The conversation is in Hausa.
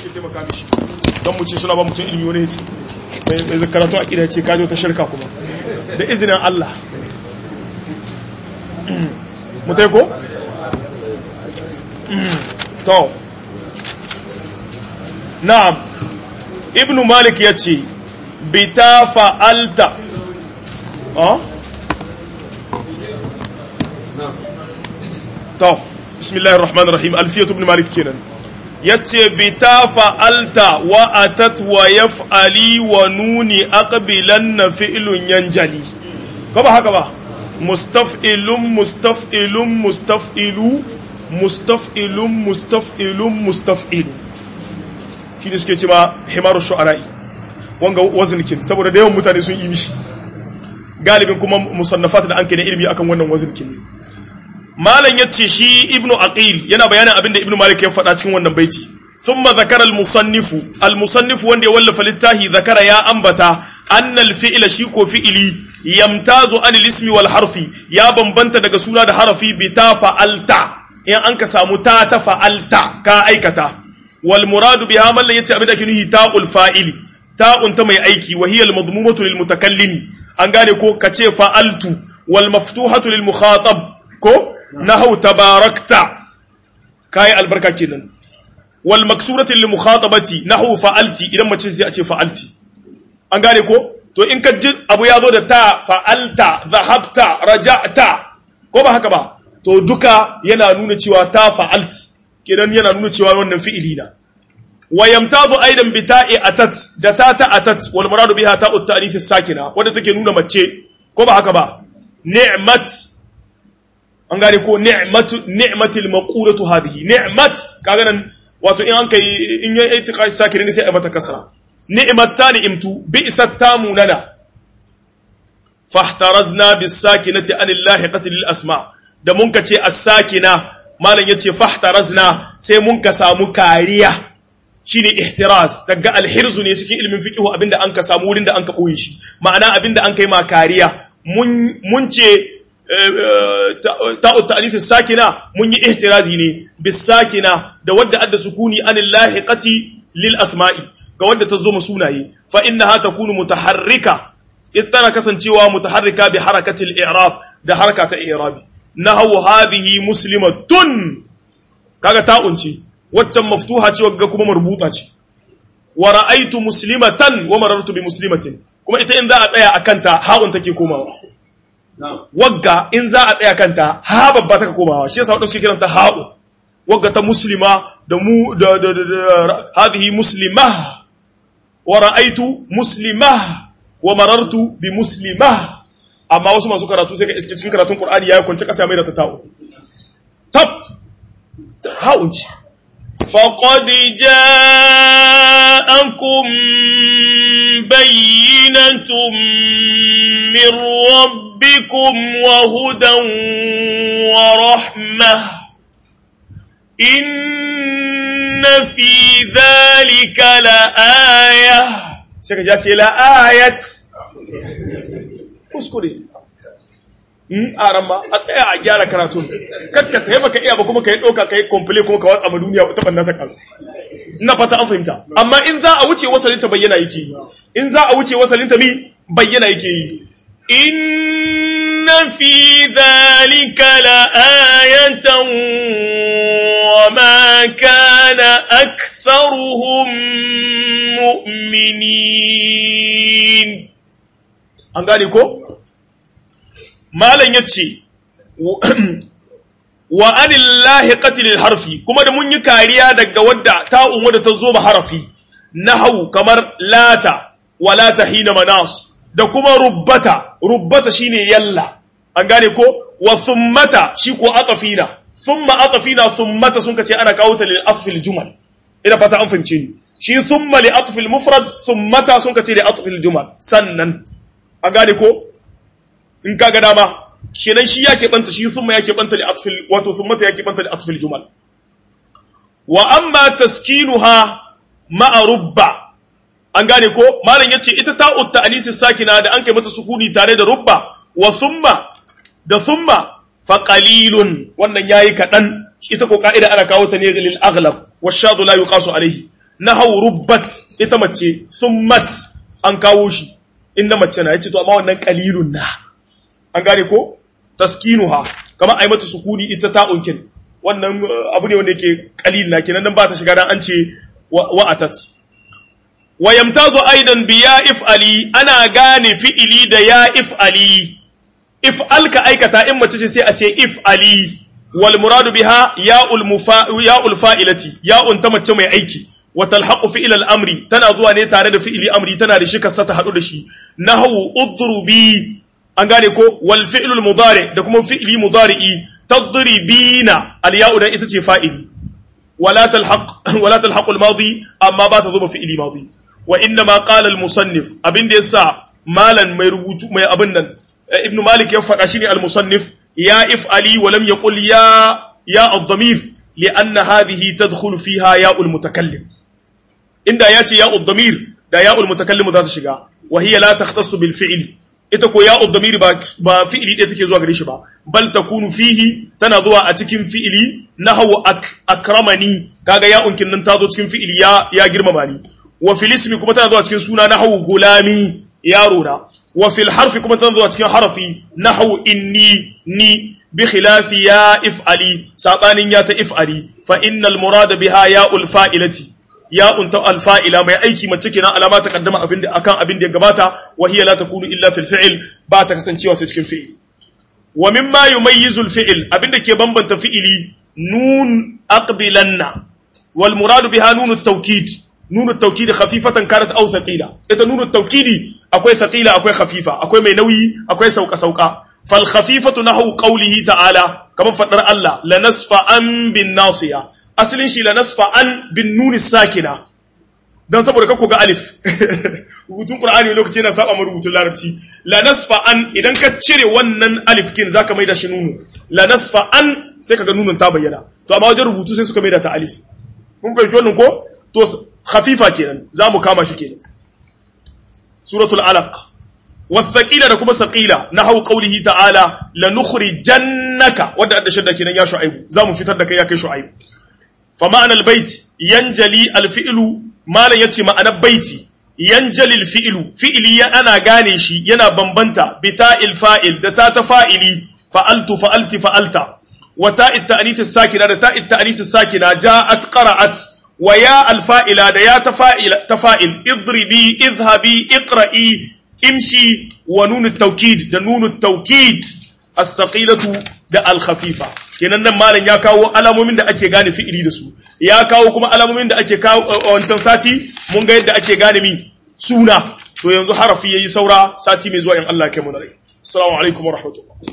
suke taimaka mishi don mu ce suna ba mutum ilmi wani mai mai karatu a kida ce kajo ta shirka kuma da izinin Allah mutai ko to na'am ibnu malik yace bita fa'alta oh to bismillahir rahmanir rahim alfiyatu ibn malik kenan yace bita fa'alta wa atat wa yaf'ali wa nuni aqbilan fi'lun yanjali ko ba haka ba mustaf'ilun mustaf'ilun mustaf'ilu mustaf'ilun mustaf'ilun mustaf'ilu shi ne suke cewa himaru shu'ara'i wanga wazinkin saboda da yawan mutane sun yi mishi galibin kuma musannafat da an kai ilimi akan wannan wazinkin ne malam yace shi ibnu aqil yana bayanin abinda ibnu malik ya faɗa cikin wannan baiti thumma zakara al-musannifu al-musannifu wanda ya wallafa littahi zakara ya ambata anna al-fi'la shi ko fi'ili yamtazu an al-ismi wal harfi ya bambanta daga suna da harafi bi ta fa'alta in an ka samu ta ta fa'alta ka aikata wal muradu biha man la yace abinda ake nuhi ta'ul fa'ili ta'un ta mai aiki wa hiya al-madmumatu lil mutakallimi an gane ko kace fa'altu wal maftuhatu lil mukhatab ko nahau tabarakta kai albarka kenan wal maksurati lil mukhatabati nahau fa'alti idan mace sai a ce fa'alti an gane ko to in ka ji abu ya zo da ta fa'alta dhahabta raja'ta ko ba haka ba to duka yana nuna cewa ta fa'alt kenan yana nuna cewa wannan fi'ili na wa yamtazu aidan bi ta'i atat da ta ta atat wal muradu biha ta'u ta'rif as-sakina wanda take nuna mace ko ba haka ba ni'mat an gane ko ni'matu ni'matil maqulatu hadhihi ni'mat kaga nan wato in an kai in yi itiqai sakirin sai a mata kasra ni'mat ta ni'imtu bi'sat tamunana fahtarazna bis sakinati anillahi qatil asma da mun ka ce as-sakina malam yace fahtarazna sai mun ka samu kariya shine ihtiraz daga alhirzu ne cikin ilimin fiqh abinda an ka samu wurin da an ka boye shi ma'ana abinda an kai ma kariya mun mun ce ta'u ta'lif sakina mun yi ihtirazi ne bis sakina da wadda adda sukuni anil lahiqati lil asma'i ga wadda ta zo mu sunaye fa innaha takunu mutaharrika tana kasancewa mutaharrika bi harakatil i'rab da haraka ta i'rabi nahawu hadhihi muslimatun kaga ta'un ce waccan maftuha ce wagga kuma marbuta ce wa ra'aytu muslimatan wa marartu bi muslimatin kuma ita in za a tsaya akan ta ha'un take komawa wagga in za a tsaya kanta ha babba take komawa shi yasa wadanda suke kiranta ha'u wagga ta muslima da mu da da da hadhihi muslimah wa ra'aytu muslimah wa marartu bi muslimah amma wasu masu karatu sai ka iske cikin karatun Qur'ani yayi kwance kasa mai da ta ta'u tab ha'un ce فقد جاءكم بينة من ربكم وهدى ورحمة إن في ذلك لآية sai ka ce la ayat kuskure in aran ma a tsaya a gyara karatun kakka sai baka iya ba kuma kai doka kai komple kuma ka watsa ma duniya ta banna ta kasu ina fata an fahimta amma in za a wuce wasalin ta bayyana yake yi in za a wuce wasalin ta mi bayyana yake yi إن في ذلك لآية وما كان أكثرهم مؤمنين an gane ko malam yace wa anillahi qatilil harfi kuma da mun yi kariya daga wadda ta'un wadda ta zo ba harafi nahau kamar lata wa lata hina manas da kuma rubbata rubbata shine yalla an gane ko wa thummata shi ko atafina thumma atafina thummata sun kace ana kawo ta lil atfil jumal ina fata an fahimce ni shi thumma li atfil mufrad thummata sun kace li atfil jumal sannan an gane ko in kaga dama kenan shi yake banta shi thumma yake banta li atfil wato thummata yake banta li atfil jumal wa amma taskinuha ma'a rubba an gane ko malam yace ita ta'ut ta'lisi sakina da an kai mata sukuni tare da rubba wa thumma da thumma fa qalilun wannan yayi kadan ita ko ka'ida ana kawo ta ne lil aghlab wa shadhu la yuqasu alayhi nahaw rubbat ita mace summat an kawo shi inda mace na yace to amma wannan qalilun na an gane ko taskinuha kama ai mata sukuni ita ta unkin wannan abu ne wanda yake qalil na kenan nan ba ta shiga dan an ce wa'atat wa yamtazu aidan bi ya if'ali ana gane fi'ili da ya if'ali if'al ka aikata in mace ce sai a ce if'ali wal muradu biha ya'ul mufa ya'ul fa'ilati ya'un ta mace mai aiki wa talhaqu fi'il al amri tana zuwa ne tare da fi'ili amri tana da shi kasa ta hadu da shi nahwu udrubi an gane ko wal fi'lul mudari da kuma fi'ili mudari'i tadribina al ya'u da ita ce fa'ili wala talhaq wala talhaqu al madi amma ba ta zo fi'ili madi wa inna ma qala al musannif abin da yasa malan mai rubutu mai abin nan ibn malik ya faɗa shine al musannif ya if'ali wa lam yaqul ya ya ad-damir لأن هذه تدخل فيها ياء المتكلم إن ياتي ياء الضمير دا ياء المتكلم ذات شغا وهي لا تختص بالفعل ita ko ya damiri ba ba fi'ili ɗaya take zuwa gare shi ba bal takunu fihi tana zuwa a cikin fi'ili nahwu ak, akramani kaga ya unkin nan ta zo cikin fi'ili ya ya girmama ni wa fil ismi kuma tana zuwa cikin suna nahwu gulami yaro na wa fil harfi kuma tana zuwa cikin harafi nahwu inni ni bi khilafi ya if'ali sabanin ya ta if'ali fa innal murada biha ya ul fa'ilati ya unta alfa'ila mai aiki mace kenan alama ta kaddama abin da akan abin da ya gabata wa hiya la takunu illa fil fi'l ba ta kasancewa sai cikin fi'il wa mimma yumayyizu al fi'l abin da ke bambanta fi'ili nun aqbilanna wal muradu biha nun at tawkid nun at tawkid khafifatan kanat aw thaqila ita nun at tawkid akwai thaqila akwai khafifa akwai mai nauyi akwai sauka sauka fal khafifatu nahu qawlihi ta'ala kamar fadar Allah lanasfa an bin nasiya asalin shi la nasfa an bin nuni sakina dan saboda kako ga alif rubutun qur'ani lokaci yana saba mu rubutun larabci la nasfa an idan ka cire wannan alif kin zaka maida shi nunu la nasfa an sai kaga nunun ta bayyana to amma wajen rubutu sai suka maida ta alif mun fahimci wannan ko to khafifa kenan zamu kama shi kenan suratul alaq والثقيلة da kuma saqila nahu qawlihi ta'ala lanukhrijannaka wanda da shadda kenan ya shu'aibu zamu fitar da kai ya kai shu'aibu فمعنى البيت ينجلي الفعل ما لا يتي معنى بيتي ينجلي الفعل فعلي أنا غانيشي ينا بمبنتا بتاء الفائل دتا تفائلي فعلت فعلت فعلت وتاء التأنيث الساكنة تاء التأنيث الساكنة جاءت قرأت ويا الفائلة ديا تفائل تفائل اضربي اذهبي اقرئي امشي ونون التوكيد ده نون التوكيد الثقيلة ده الخفيفة kenan nan malam ya kawo alamomin da ake gane fi'ili da su ya kawo kuma alamomin da ake kawo wancan sati mun ga yadda ake gane mi suna to yanzu harafi yayi saura sati mai zuwa in Allah ya kai mu rai assalamu alaikum wa rahmatullah